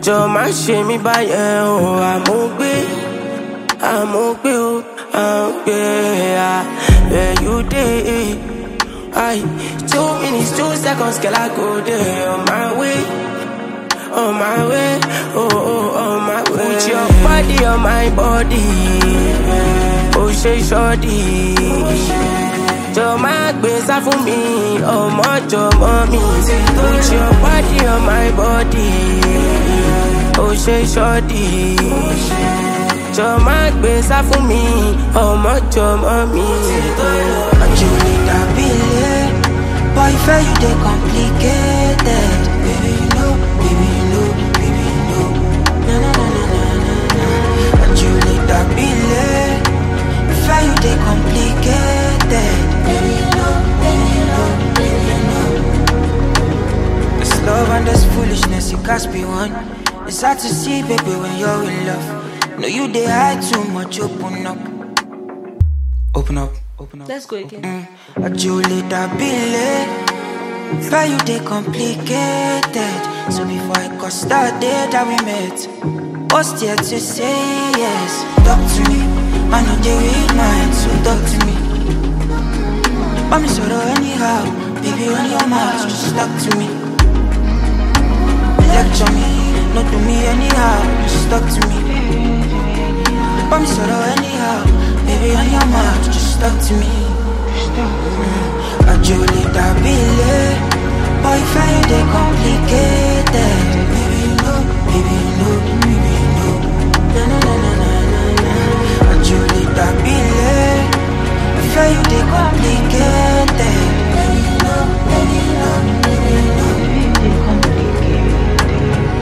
jọ má ṣe mí báyẹn o àmúgbé àmúgbé o àmúgbé à where you dey I two minutes two seconds girl I go there on my way on my way oh oh on my way put your body on my body ó ṣe ṣọ́ọ̀dì jọ má gbé sá fún mi ọmọ jọmọ mi put your body on my body ó ṣe ṣọ́ọ̀dì jọ má gbé sá fún mi ọmọ jọmọ mi. Angelina Bile, boy, fair you dey complicated. Baby, you know, baby, you know, baby, you know. Na na na na na na na. Angelina Bile, fair you dey complicated. Baby, you know, baby, you know, baby, you know. This love and this foolishness, it can't be one. It's hard to see, baby, when you're in love. No, you dey hide too much. Open up, open up, open up. Let's go again. Mm, a Julie that Billy. Fair you they complicated. So before I got started that we met, what's there to say yes? Talk to me, I know they read minds, so talk to me. Want me sort of anyhow, baby on your mouth, just talk to me. Lecture me, not to me anyhow, just talk to me. Want me sort of anyhow, baby on your mouth, just talk to me. Mm, a Julie that Billy, boyfriend they complicated. Baby you know, baby you know, baby you know. Na na na na na na na. A Julie that Billy, boyfriend they complicated. Baby you know, baby you know, baby you know. They complicated.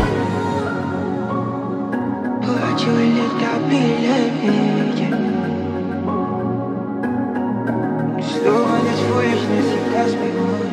Oh, a Julie that Billy, yeah. Slow on this foolishness, it cost me more.